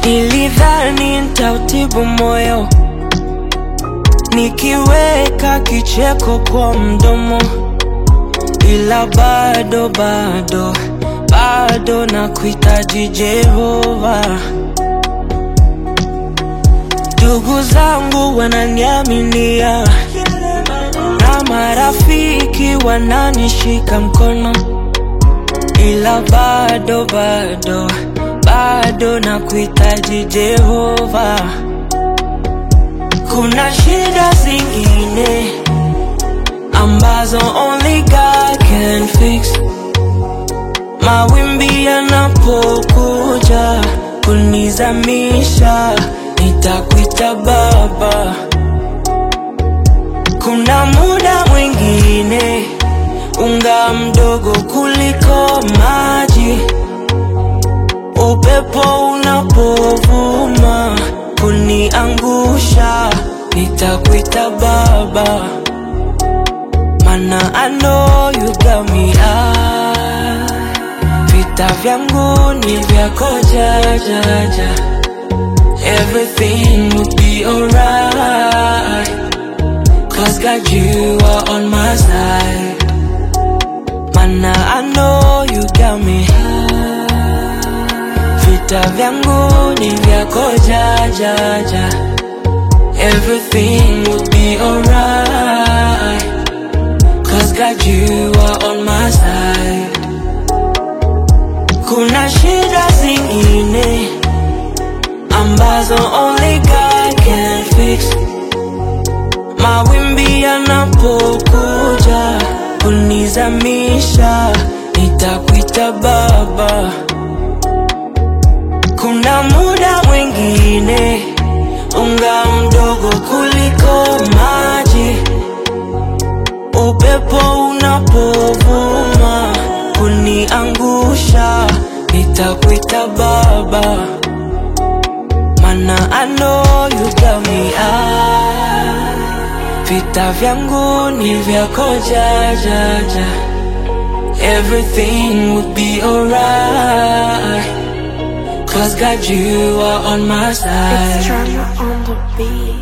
Nilidhani nitautibu moyo nikiweka kicheko kwa mdomo, ila bado bado bado na kuhitaji Jehova. Ndugu zangu wananiaminia na marafiki wananishika mkono, ila bado bado bado na kuhitaji Jehova. Kuna shida zingine ambazo only God can fix. Mawimbi yanapokuja kunizamisha, nitakuita Baba. Kuna muda mwingine unga mdogo kuliko maji, upepo unapovuma kuniangusha, nitakuita Baba, mana I know you got me ah. Vita vyangu ni vyako jajaja, everything will be alright, cause God you are on my side, mana I know you got me Vita vyangu ni vyako jajaja, everything will be alright, cause God you are on my side. Kuna shida zingine ambazo only God can fix. Mawimbi yanapokuja kunizamisha, nitakuita Baba. Kuna muda mwingine unga mdogo kuliko maji, upepo unapovuma kuniangusha, nitakuita Baba, mana I know you got me ah. Vita vyangu ni vyako jajaja, everything will be alright, cause God you are on my side. It's drama on the beat.